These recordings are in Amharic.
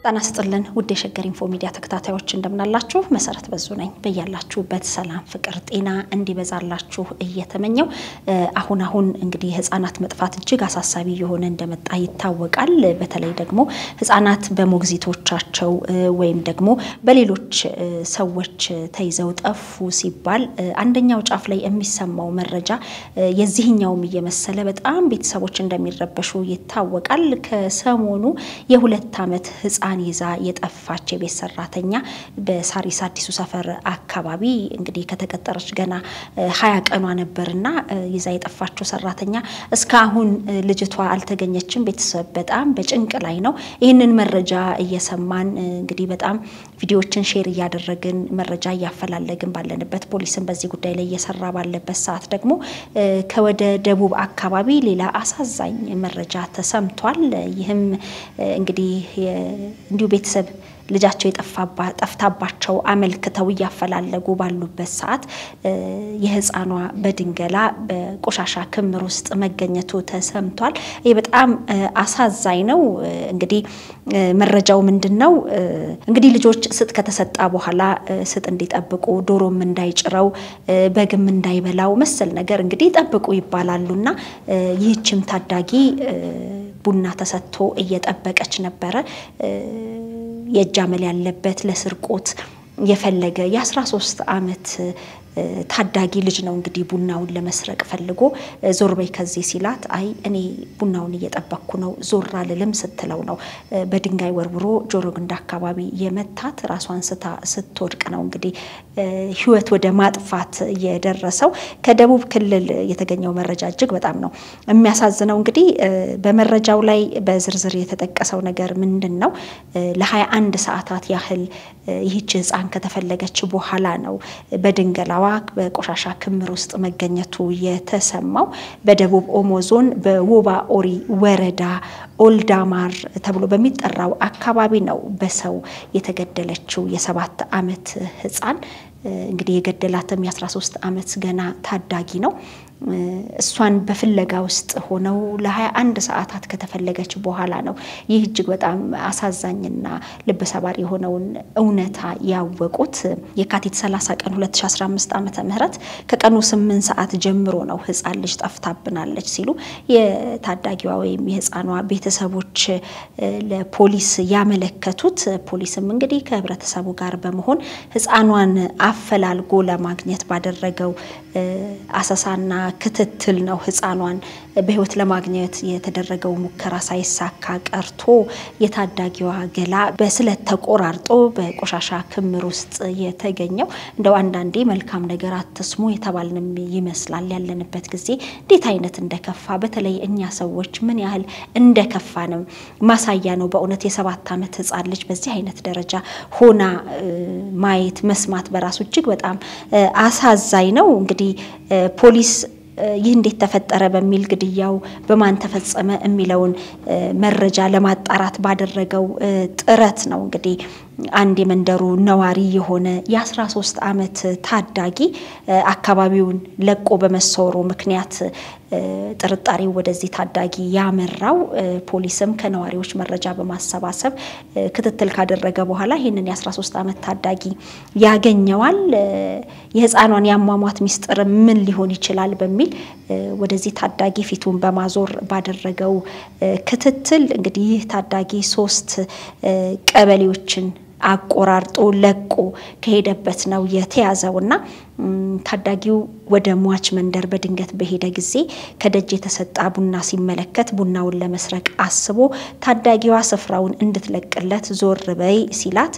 ጤና ይስጥልን ውድ የሸገር ኢንፎ ሚዲያ ተከታታዮች እንደምናላችሁ፣ መሰረት በዙ ነኝ። በያላችሁበት ሰላም፣ ፍቅር፣ ጤና እንዲበዛላችሁ እየተመኘው አሁን አሁን እንግዲህ ህጻናት መጥፋት እጅግ አሳሳቢ የሆነ እንደመጣ ይታወቃል። በተለይ ደግሞ ህጻናት በሞግዚቶቻቸው ወይም ደግሞ በሌሎች ሰዎች ተይዘው ጠፉ ሲባል አንደኛው ጫፍ ላይ የሚሰማው መረጃ የዚህኛውም እየመሰለ በጣም ቤተሰቦች እንደሚረበሹ ይታወቃል። ከሰሞኑ የሁለት ዓመት ህጻን ይዛ የጠፋች የቤት ሰራተኛ በሳሪስ አዲሱ ሰፈር አካባቢ እንግዲህ ከተቀጠረች ገና ሀያ ቀኗ ነበርና ይዛ የጠፋችው ሰራተኛ እስካሁን ልጅቷ አልተገኘችም። ቤተሰብ በጣም በጭንቅ ላይ ነው። ይህንን መረጃ እየሰማን እንግዲህ በጣም ቪዲዮዎችን ሼር እያደረግን መረጃ እያፈላለግን ባለንበት ፖሊስን በዚህ ጉዳይ ላይ እየሰራ ባለበት ሰዓት ደግሞ ከወደ ደቡብ አካባቢ ሌላ አሳዛኝ መረጃ ተሰምቷል። ይህም እንግዲህ እንዲሁ ቤተሰብ ልጃቸው ጠፍታባቸው አመልክተው እያፈላለጉ ባሉበት ሰዓት የህፃኗ በድንገላ በቆሻሻ ክምር ውስጥ መገኘቱ ተሰምቷል። ይህ በጣም አሳዛኝ ነው። እንግዲህ መረጃው ምንድን ነው? እንግዲህ ልጆች ስጥ ከተሰጣ በኋላ ስጥ እንዲጠብቁ፣ ዶሮም እንዳይጭረው፣ በግም እንዳይበላው መሰል ነገር እንግዲህ ጠብቁ ይባላሉና ይህችም ታዳጊ ቡና ተሰጥቶ እየጠበቀች ነበረ። የእጅ አመል ያለበት ለስርቆት የፈለገ የ13 ዓመት ታዳጊ ልጅ ነው እንግዲህ ቡናውን ለመስረቅ ፈልጎ ዞር በይ ከዚህ ሲላት፣ አይ እኔ ቡናውን እየጠበቅኩ ነው ዞር አልልም ስትለው ነው በድንጋይ ወርውሮ ጆሮ ግንድ አካባቢ የመታት። ራሷን ስታ ስትወድቅ ነው እንግዲህ ህይወት ወደ ማጥፋት የደረሰው። ከደቡብ ክልል የተገኘው መረጃ እጅግ በጣም ነው የሚያሳዝነው። እንግዲህ በመረጃው ላይ በዝርዝር የተጠቀሰው ነገር ምንድን ነው? ለ21 ሰዓታት ያህል ይህች ህፃን ከተፈለገች በኋላ ነው በድንገላዋ በቆሻሻ ክምር ውስጥ መገኘቱ የተሰማው። በደቡብ ኦሞ ዞን በወባ ኦሪ ወረዳ ኦልዳማር ተብሎ በሚጠራው አካባቢ ነው በሰው የተገደለችው የሰባት ዓመት ህፃን። እንግዲህ የገደላትም የ13 ዓመት ገና ታዳጊ ነው። እሷን በፍለጋ ውስጥ ሆነው ለ21 ሰዓታት ከተፈለገች በኋላ ነው ይህ እጅግ በጣም አሳዛኝና ልብ ሰባሪ የሆነውን እውነታ ያወቁት። የካቲት 30 ቀን 2015 ዓመተ ምህረት ከቀኑ 8 ሰዓት ጀምሮ ነው ህፃን ልጅ ጠፍታብናለች ሲሉ የታዳጊዋ ወይም የህፃኗ ቤተሰቦች ለፖሊስ ያመለከቱት። ፖሊስም እንግዲህ ከህብረተሰቡ ጋር በመሆን ህፃኗን አፈላልጎ ለማግኘት ባደረገው አሰሳና ክትትል ነው ህፃኗን በህይወት ለማግኘት የተደረገው ሙከራ ሳይሳካ ቀርቶ የታዳጊዋ ገላ በስለት ተቆራርጦ በቆሻሻ ክምር ውስጥ የተገኘው። እንደው አንዳንዴ መልካም ነገር አትስሙ የተባልንም ይመስላል። ያለንበት ጊዜ እንዴት አይነት እንደከፋ በተለይ እኛ ሰዎች ምን ያህል እንደከፋንም ማሳያ ነው። በእውነት የሰባት ዓመት ህፃን ልጅ በዚህ አይነት ደረጃ ሆና ማየት መስማት በራሱ እጅግ በጣም አሳዛኝ ነው። እንግዲህ ፖሊስ ይህ እንዴት ተፈጠረ በሚል ግድያው በማን ተፈጸመ የሚለውን መረጃ ለማጣራት ባደረገው ጥረት ነው እንግዲህ አንድ የመንደሩ ነዋሪ የሆነ የ13 ዓመት ታዳጊ አካባቢውን ለቆ በመሰወሩ ምክንያት ጥርጣሬው ወደዚህ ታዳጊ ያመራው። ፖሊስም ከነዋሪዎች መረጃ በማሰባሰብ ክትትል ካደረገ በኋላ ይህንን የ13 ዓመት ታዳጊ ያገኘዋል። የህፃኗን የአሟሟት ሚስጥር ምን ሊሆን ይችላል በሚል ወደዚህ ታዳጊ ፊቱን በማዞር ባደረገው ክትትል እንግዲህ ይህ ታዳጊ ሶስት ቀበሌዎችን አቆራርጦ ለቆ ከሄደበት ነው የተያዘውና ታዳጊው ወደ ሟች መንደር በድንገት በሄደ ጊዜ ከደጅ የተሰጣ ቡና ሲመለከት ቡናውን ለመስረቅ አስቦ ታዳጊዋ ስፍራውን እንድትለቅለት ዞር በይ ሲላት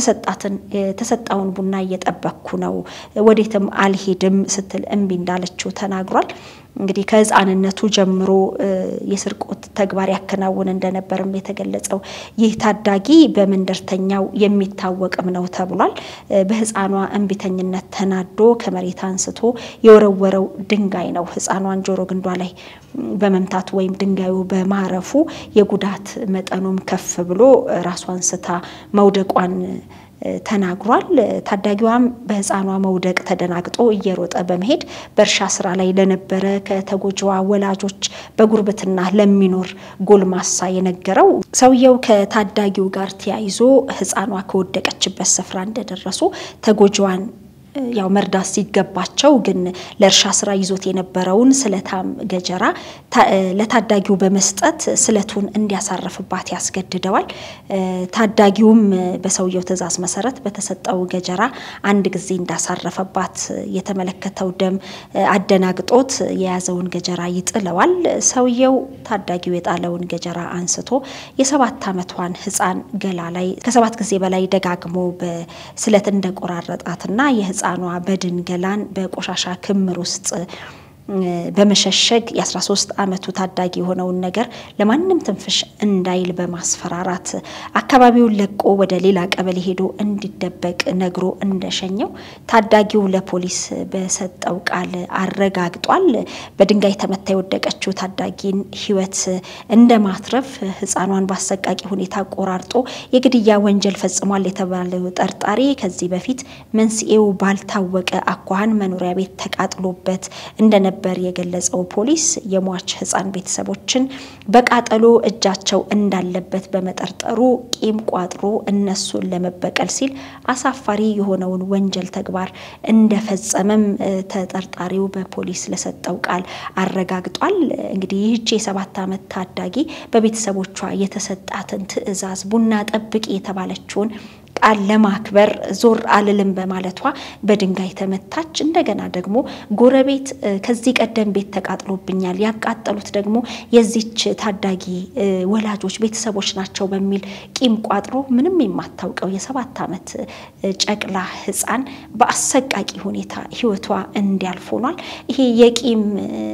የተሰጣውን ቡና እየጠበቅኩ ነው፣ ወዴትም አልሄድም ስትል እምቢ እንዳለችው ተናግሯል። እንግዲህ ከህፃንነቱ ጀምሮ የስርቆት ተግባር ያከናውን እንደነበርም የተገለጸው ይህ ታዳጊ በመንደርተኛው የሚታወቅም ነው ተብሏል። በህፃኗ እምቢተኝነት ተናዶ ከመሬት አንስቶ የወረወረው ድንጋይ ነው ህፃኗን ጆሮ ግንዷ ላይ በመምታቱ ወይም ድንጋዩ በማረፉ የጉዳት መጠኑም ከፍ ብሎ ራሷን ስታ መውደቋን ተናግሯል። ታዳጊዋም በህፃኗ መውደቅ ተደናግጦ እየሮጠ በመሄድ በእርሻ ስራ ላይ ለነበረ ከተጎጂዋ ወላጆች በጉርብትና ለሚኖር ጎልማሳ የነገረው ሰውየው ከታዳጊው ጋር ተያይዞ ህፃኗ ከወደቀችበት ስፍራ እንደደረሱ ተጎጂዋን ያው መርዳት ሲገባቸው ግን ለእርሻ ስራ ይዞት የነበረውን ስለታም ገጀራ ለታዳጊው በመስጠት ስለቱን እንዲያሳርፍባት ያስገድደዋል። ታዳጊውም በሰውየው ትዕዛዝ መሰረት በተሰጠው ገጀራ አንድ ጊዜ እንዳሳረፈባት የተመለከተው ደም አደናግጦት የያዘውን ገጀራ ይጥለዋል። ሰውየው ታዳጊው የጣለውን ገጀራ አንስቶ የሰባት ዓመቷን ህፃን ገላ ላይ ከሰባት ጊዜ በላይ ደጋግሞ በስለት እንደቆራረጣትና የህፃኗ በድን ገላን በቆሻሻ ክምር ውስጥ በመሸሸግ የ13 ዓመቱ ታዳጊ የሆነውን ነገር ለማንም ትንፍሽ እንዳይል በማስፈራራት አካባቢውን ለቆ ወደ ሌላ ቀበሌ ሄዶ እንዲደበቅ ነግሮ እንደሸኘው ታዳጊው ለፖሊስ በሰጠው ቃል አረጋግጧል። በድንጋይ ተመታ የወደቀችው ታዳጊን ህይወት እንደ ማትረፍ ህፃኗን በአሰቃቂ ሁኔታ ቆራርጦ የግድያ ወንጀል ፈጽሟል የተባለው ጠርጣሪ ከዚህ በፊት መንስኤው ባልታወቀ አኳኋን መኖሪያ ቤት ተቃጥሎበት እንደነበ ነበር የገለጸው ፖሊስ የሟች ህፃን ቤተሰቦችን በቃጠሎ እጃቸው እንዳለበት በመጠርጠሩ ቂም ቋጥሮ እነሱን ለመበቀል ሲል አሳፋሪ የሆነውን ወንጀል ተግባር እንደፈጸመም ተጠርጣሪው በፖሊስ ለሰጠው ቃል አረጋግጧል። እንግዲህ ይህቺ የሰባት ዓመት ታዳጊ በቤተሰቦቿ የተሰጣትን ትዕዛዝ ቡና ጠብቂ የተባለችውን ቃል ለማክበር ዞር አልልም በማለቷ በድንጋይ ተመታች። እንደገና ደግሞ ጎረቤት ከዚህ ቀደም ቤት ተቃጥሎብኛል፣ ያቃጠሉት ደግሞ የዚች ታዳጊ ወላጆች ቤተሰቦች ናቸው በሚል ቂም ቋጥሮ ምንም የማታውቀው የሰባት ዓመት ጨቅላ ህፃን በአሰቃቂ ሁኔታ ህይወቷ እንዲያልፍ ሆኗል። ይሄ የቂም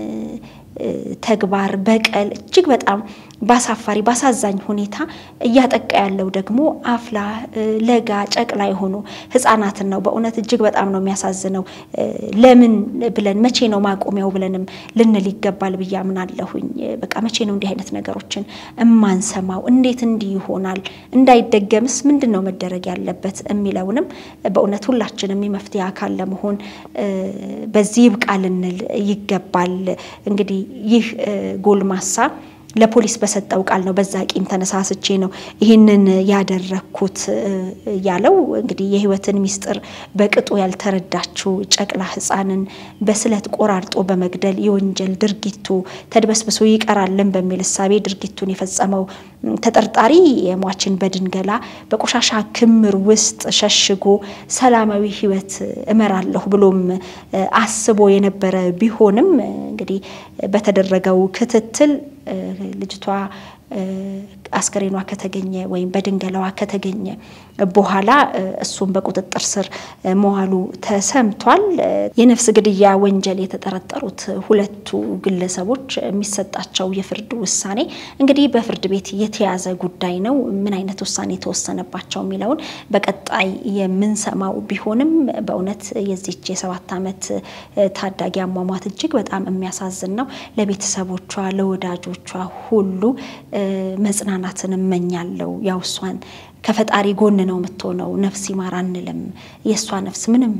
ተግባር በቀል እጅግ በጣም ባሳፋሪ ባሳዛኝ ሁኔታ እያጠቃ ያለው ደግሞ አፍላ ለጋ ጨቅላ የሆኑ ህጻናትን ነው። በእውነት እጅግ በጣም ነው የሚያሳዝነው። ለምን ብለን መቼ ነው ማቆሚያው ብለንም ልንል ይገባል ብዬ አምናለሁኝ። በቃ መቼ ነው እንዲህ አይነት ነገሮችን እማንሰማው? እንዴት እንዲህ ይሆናል? እንዳይደገምስ ምንድን ነው መደረግ ያለበት የሚለውንም በእውነት ሁላችንም የመፍትሄ አካል ለመሆን በዚህ ይብቃ ልንል ይገባል። እንግዲህ ይህ ጎልማሳ ለፖሊስ በሰጠው ቃል ነው። በዛ ቂም ተነሳስቼ ነው ይህንን ያደረግኩት ያለው። እንግዲህ የህይወትን ሚስጥር በቅጡ ያልተረዳችው ጨቅላ ህፃንን በስለት ቆራርጦ በመግደል የወንጀል ድርጊቱ ተድበስብሶ ይቀራልን በሚል እሳቤ ድርጊቱን የፈጸመው ተጠርጣሪ የሟችን በድን ገላ በቆሻሻ ክምር ውስጥ ሸሽጎ ሰላማዊ ህይወት እመራለሁ ብሎም አስቦ የነበረ ቢሆንም እንግዲህ በተደረገው ክትትል ልጅቷ አስከሬኗ ከተገኘ ወይም በድንገላዋ ከተገኘ በኋላ እሱም በቁጥጥር ስር መዋሉ ተሰምቷል። የነፍስ ግድያ ወንጀል የተጠረጠሩት ሁለቱ ግለሰቦች የሚሰጣቸው የፍርድ ውሳኔ እንግዲህ በፍርድ ቤት የተያዘ ጉዳይ ነው። ምን አይነት ውሳኔ የተወሰነባቸው የሚለውን በቀጣይ የምንሰማው ቢሆንም በእውነት የዚች የሰባት ዓመት ታዳጊ አሟሟት እጅግ በጣም የሚያሳዝን ነው። ለቤተሰቦቿ ለወዳጆቿ ሁሉ መጽናናትን እመኛለሁ። ያው እሷን ከፈጣሪ ጎን ነው የምትሆነው። ነፍስ ይማር አንልም። የእሷ ነፍስ ምንም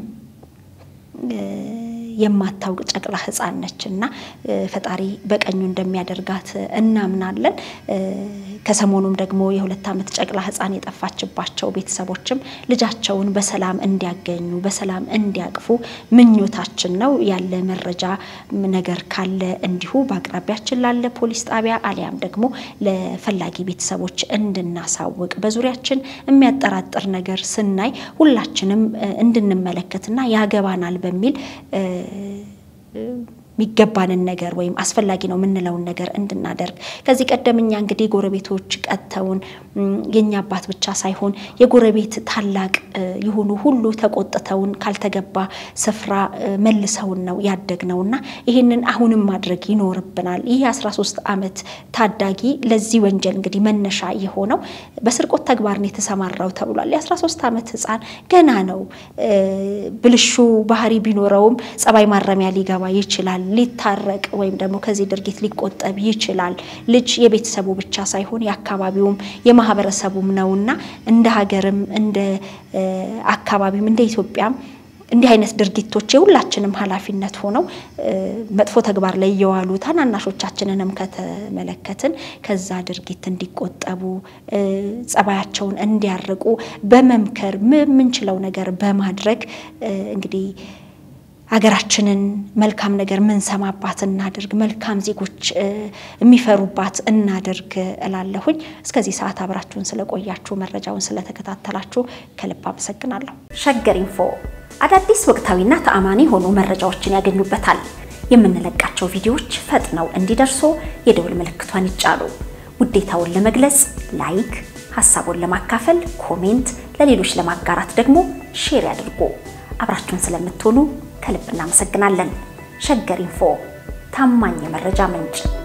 የማታውቅ ጨቅላ ሕፃን ነች እና ፈጣሪ በቀኙ እንደሚያደርጋት እናምናለን። ከሰሞኑም ደግሞ የሁለት ዓመት ጨቅላ ሕፃን የጠፋችባቸው ቤተሰቦችም ልጃቸውን በሰላም እንዲያገኙ በሰላም እንዲያቅፉ ምኞታችን ነው። ያለ መረጃ ነገር ካለ እንዲሁ በአቅራቢያችን ላለ ፖሊስ ጣቢያ አሊያም ደግሞ ለፈላጊ ቤተሰቦች እንድናሳውቅ በዙሪያችን የሚያጠራጥር ነገር ስናይ ሁላችንም እንድንመለከትና ያገባናል በሚል የሚገባንን ነገር ወይም አስፈላጊ ነው የምንለውን ነገር እንድናደርግ ከዚህ ቀደም እኛ እንግዲህ ጎረቤቶች ቀጥተውን የኛ አባት ብቻ ሳይሆን የጎረቤት ታላቅ የሆኑ ሁሉ ተቆጥተውን ካልተገባ ስፍራ መልሰውን ነው ያደግነው እና ይህንን አሁንም ማድረግ ይኖርብናል። ይህ 13 ዓመት ታዳጊ ለዚህ ወንጀል እንግዲህ መነሻ የሆነው በስርቆት ተግባር ነው የተሰማራው ተብሏል። የ13 ዓመት ሕፃን ገና ነው። ብልሹ ባህሪ ቢኖረውም ጸባይ ማረሚያ ሊገባ ይችላል ሊታረቅ ወይም ደግሞ ከዚህ ድርጊት ሊቆጠብ ይችላል። ልጅ የቤተሰቡ ብቻ ሳይሆን የአካባቢውም የማህበረሰቡም ነውና እንደ ሀገርም እንደ አካባቢም እንደ ኢትዮጵያም እንዲህ አይነት ድርጊቶች የሁላችንም ኃላፊነት ሆነው መጥፎ ተግባር ላይ እየዋሉ ታናናሾቻችንንም ከተመለከትን ከዛ ድርጊት እንዲቆጠቡ ጸባያቸውን እንዲያርቁ በመምከር የምንችለው ነገር በማድረግ እንግዲህ ሀገራችንን መልካም ነገር ምንሰማባት እናድርግ፣ መልካም ዜጎች የሚፈሩባት እናድርግ እላለሁኝ። እስከዚህ ሰዓት አብራችሁን ስለቆያችሁ መረጃውን ስለተከታተላችሁ ከልብ አመሰግናለሁ። ሸገር ኢንፎ አዳዲስ ወቅታዊና ተአማኒ የሆኑ መረጃዎችን ያገኙበታል። የምንለቃቸው ቪዲዮዎች ፈጥነው እንዲደርሱ የደውል ምልክቷን ይጫኑ። ውዴታውን ለመግለጽ ላይክ፣ ሀሳቡን ለማካፈል ኮሜንት፣ ለሌሎች ለማጋራት ደግሞ ሼር ያድርጉ። አብራችሁን ስለምትሆኑ ከልብ እናመሰግናለን። ሸገር ኢንፎ ታማኝ የመረጃ ምንጭ